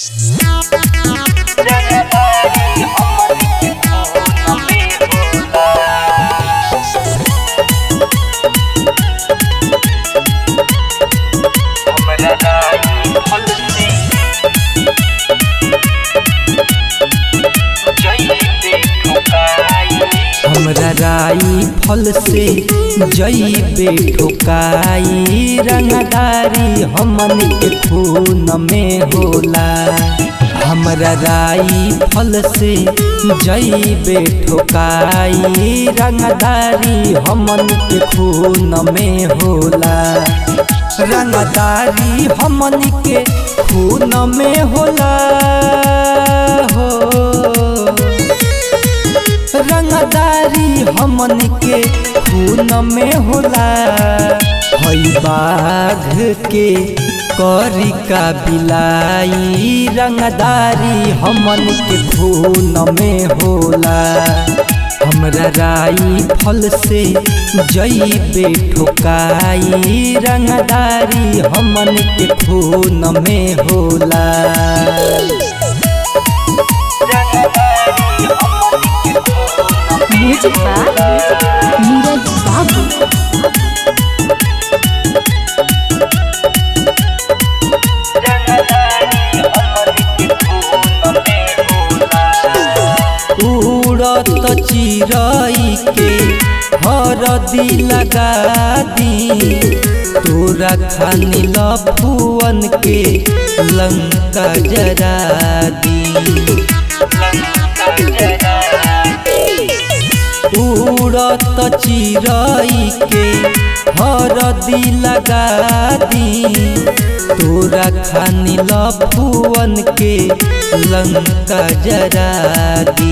हमरा राई फल से जईबे ठोकाई रंगदारी हमन के खून में होला हमरा राई फल से जईबे ठोकाई रंगदारी हमन के खून में होला रंगदारी हमन के खून में होला हो रंगदारी हमन के खून में होला हई बाघ के करी का बिलाई रंगदारी हमन के खून में होला हमरा राई फल से जईबे ठोकाई रंगदारी हमन के खून में होला म्यूजिक बाय नीरज बाबू उड़त चिरई के हरदी लगा दी तोरा खानी लफुअन के लंका जरा दी उड़त चिरई के हरदी लगा दी तोरा खानी लफुअन के लंका जरा दी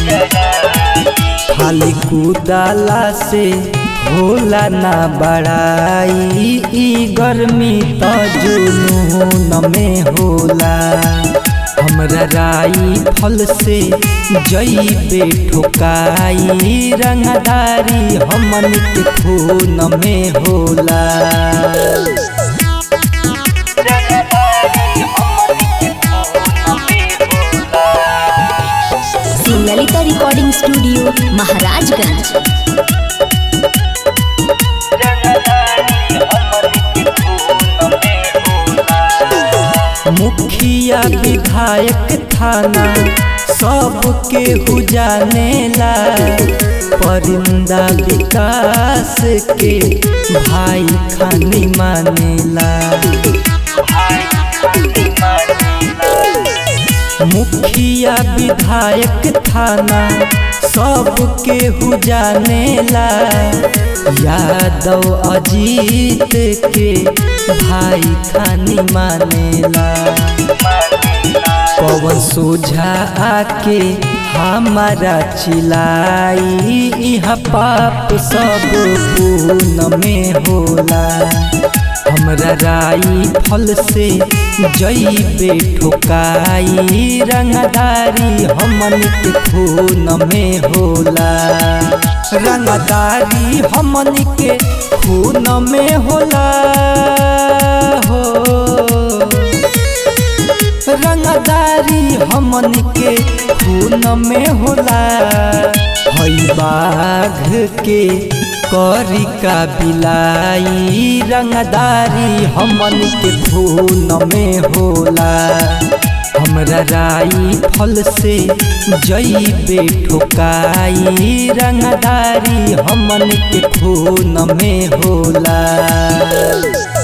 खाली कुदाला से होला ना बड़ाई ई गर्मी त जुनून में होला हमरा राई फल से जईबे ठोकाई रंगदारी हमन के खून में होला ललिता रिकॉर्डिंग स्टूडियो महाराजगंज मुखिया विधायक थाना सबके हु जानेला परिंदा विकास के भाई खानी मानेला मुखिया विधायक थाना सबके हु जानेला यादव अजीत के भाई खानी मानेला पवन सोझा आके हमारा चिलाई इहा पाप सब पून में होला हमरा राई फल से जईबे ठोकाई रंगदारी हमन के खून में होला रंगदारी हमन के खून में होला हो रंगदारी हमन के खून में होला हई बाघ के करी का बिलाई रंगदारी हमन के खून में होला हमरा राई फल से जईबे ठोकाई रंगदारी हमन के खून में होला